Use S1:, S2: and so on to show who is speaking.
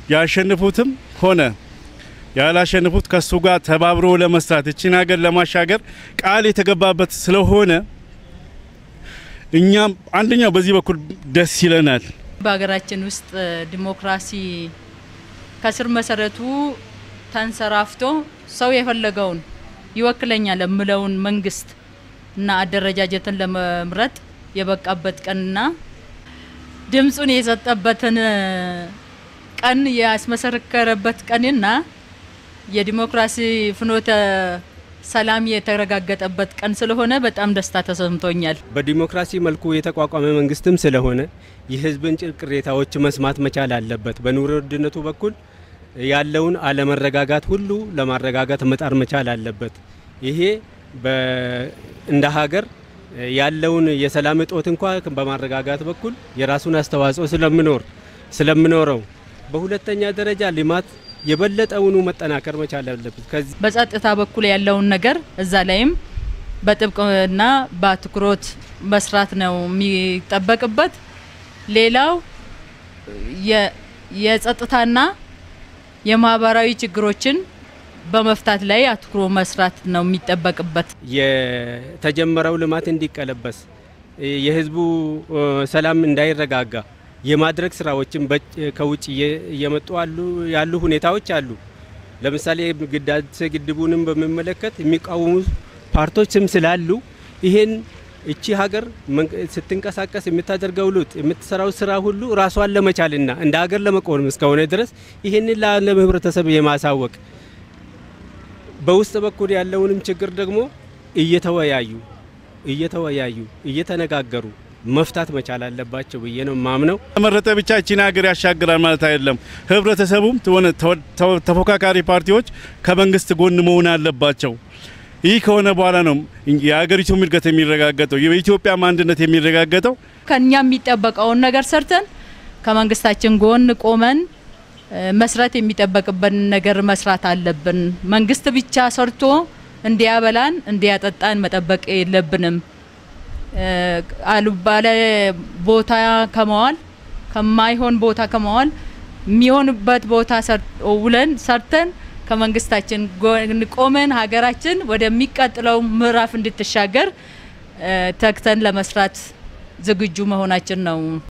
S1: ያሸንፉትም ሆነ ያላሸንፉት ከሱ ጋር ተባብሮ ለመስራት እችን ሀገር ለማሻገር ቃል የተገባበት ስለሆነ እኛም አንደኛው በዚህ በኩል ደስ ይለናል።
S2: በሀገራችን ውስጥ ዲሞክራሲ ከስር መሰረቱ ተንሰራፍቶ ሰው የፈለገውን ይወክለኛል የምለውን መንግስት እና አደረጃጀትን ለመምረጥ የበቃበት ቀንና ድምፁን የሰጠበትን ቀን ያስመሰከረበት ቀንና የዲሞክራሲ ፍኖተ ሰላም የተረጋገጠበት ቀን ስለሆነ በጣም ደስታ ተሰምቶኛል።
S3: በዲሞክራሲ መልኩ የተቋቋመ መንግስትም ስለሆነ የህዝብን ቅሬታዎች መስማት መቻል አለበት። በኑሮ ውድነቱ በኩል ያለውን አለመረጋጋት ሁሉ ለማረጋጋት መጣር መቻል አለበት። ይሄ እንደ ሀገር ያለውን የሰላም እጦት እንኳ በማረጋጋት በኩል የራሱን አስተዋጽኦ ስለምኖር ስለምኖረው፣ በሁለተኛ ደረጃ ልማት የበለጠውኑ መጠናከር መቻል አለበት። ከዚህ
S2: በጸጥታ በኩል ያለውን ነገር እዛ ላይም በጥብቅና በአትኩሮት መስራት ነው የሚጠበቅበት። ሌላው የጸጥታና የማህበራዊ ችግሮችን በመፍታት ላይ አትኩሮ መስራት ነው የሚጠበቅበት።
S3: የተጀመረው ልማት እንዲቀለበስ የህዝቡ ሰላም እንዳይረጋጋ የማድረግ ስራዎችን ከውጭ እየመጡ ያሉ ሁኔታዎች አሉ። ለምሳሌ ህዳሴ ግድቡንም በሚመለከት የሚቃወሙ ፓርቲዎችም ስላሉ ይሄን እቺ ሀገር ስትንቀሳቀስ የምታደርገው ለውጥ የምትሰራው ስራ ሁሉ ራሷን ለመቻልና እንደ ሀገር ለመቆም እስከሆነ ድረስ ይህንን ለዓለም ህብረተሰብ የማሳወቅ በውስጥ በኩል ያለውንም ችግር ደግሞ እየተወያዩ እየተወያዩ እየተነጋገሩ መፍታት መቻል አለባቸው ብዬ ነው ማምነው።
S1: ተመረጠ ብቻ እቺን ሀገር ያሻግራል ማለት አይደለም። ህብረተሰቡም ሆነ ተፎካካሪ ፓርቲዎች ከመንግስት ጎን መሆን አለባቸው። ይህ ከሆነ በኋላ ነው የሀገሪቱም እድገት የሚረጋገጠው፣ የኢትዮጵያም አንድነት የሚረጋገጠው።
S2: ከኛ የሚጠበቀውን ነገር ሰርተን ከመንግስታችን ጎን ቆመን መስራት የሚጠበቅብን ነገር መስራት አለብን። መንግስት ብቻ ሰርቶ እንዲያበላን እንዲያጠጣን መጠበቅ የለብንም። አሉባለ ቦታ ከመዋል ከማይሆን ቦታ ከመዋል የሚሆንበት ቦታ ውለን ሰርተን ከመንግስታችን ጎን ቆመን ሀገራችን ወደሚቀጥለው ምዕራፍ እንድትሻገር ተግተን ለመስራት ዝግጁ መሆናችን ነው።